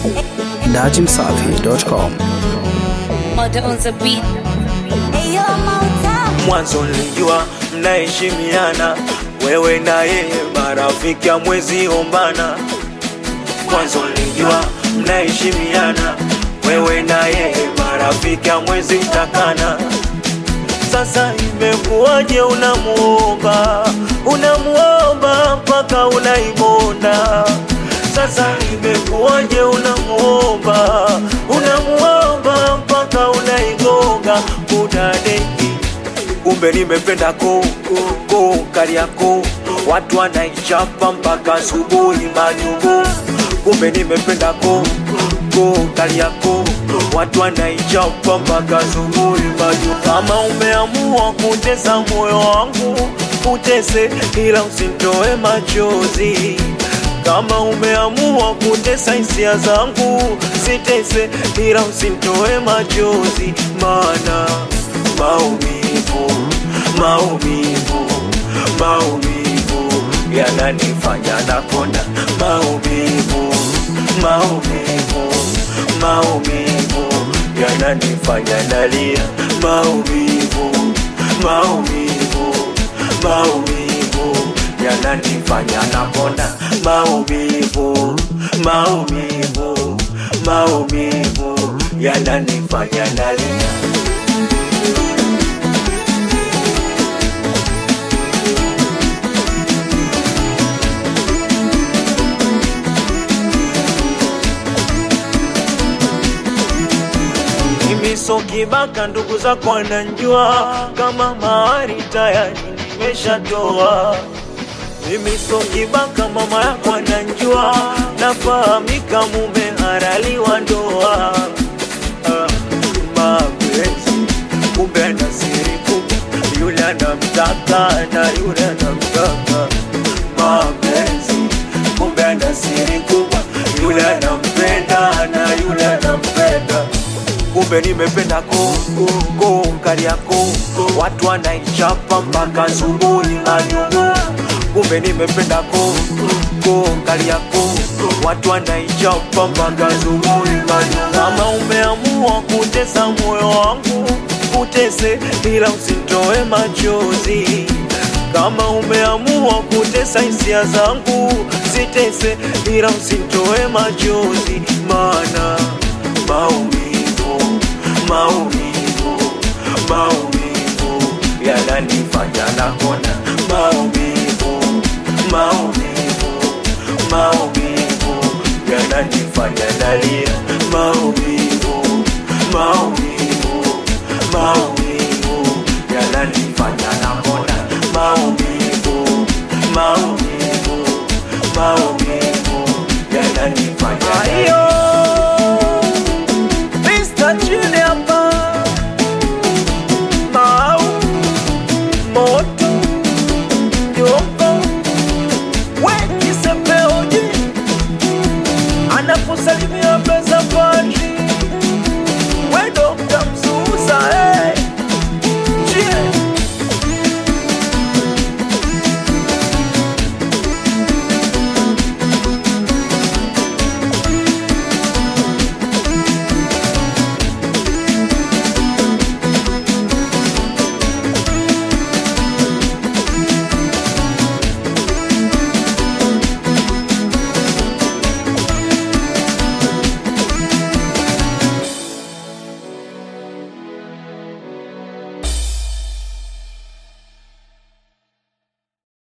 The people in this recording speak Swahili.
datimsafi.com. Murder on the beat. Mwanzo nilijua mnaheshimiana, wewe na yeye marafiki, amwezi ombana. Mwanzo nilijua mnaheshimiana, wewe na yeye marafiki, amwezi takana. Sasa imekuwaje unamuomba, unamuomba mpaka unaimonda? Sasa imekuwaje unamuomba, unamuomba mpaka unaigonga kudadeki kumbe nimependa ko ko Kariakoo, watu wanaichapa mpaka asubuhi majugo. Kumbe nimependa ko ko Kariakoo, watu wanaichapa mpaka asubuhi majugo. Kama umeamua kutesa moyo wangu, utese, ila usinitoe machozi kama umeamua kutesa hisia zangu, sitese, ila usinitoe machozi, maana maumivu, maumivu, maumivu yananifanya nakonda. Maumivu, maumivu, maumivu yananifanya nalia. Maumivu, maumivu, maumivu yananifanya nakonda. Maumivu, maumivu, maumivu yananifanya nalia. Mimi so kibaka, ndugu zako wananjua kama mahari tayari nimeshatoa. Mimi so kibaka, mama yako ananjua, nafahamika mume halali wa ndoa. Ah, mapenzi kumbe ana siri kubwa, yule anamtaka na yule anamtaka. Mapenzi kumbe ana siri kubwa, yule anampenda na yule anampenda kumbe nimependa ko ko Kariakoo, watu wanaichapa mpaka asubuhi majugo. Kumbe nimependa ko ko Kariakoo, watu wanaichapa mpaka asubuhi majugo. Kama umeamua kutesa moyo wangu, utese, ila usinitoe machozi. Kama umeamua kutesa hisia zangu, sitese, ila usinitoe machozi, maana maumivu, maumivu, maumivu yananifanya nakona. Maumivu, maumivu, maumivu yananifanya nalia. Maumivu, maumivu, maumivu yananifanya nakona. Maumivu, maumivu, maumivu yananifanya nalia. Mr. Chile hapa Mau Moto Yoko Weki Sepeoji Anakusalimia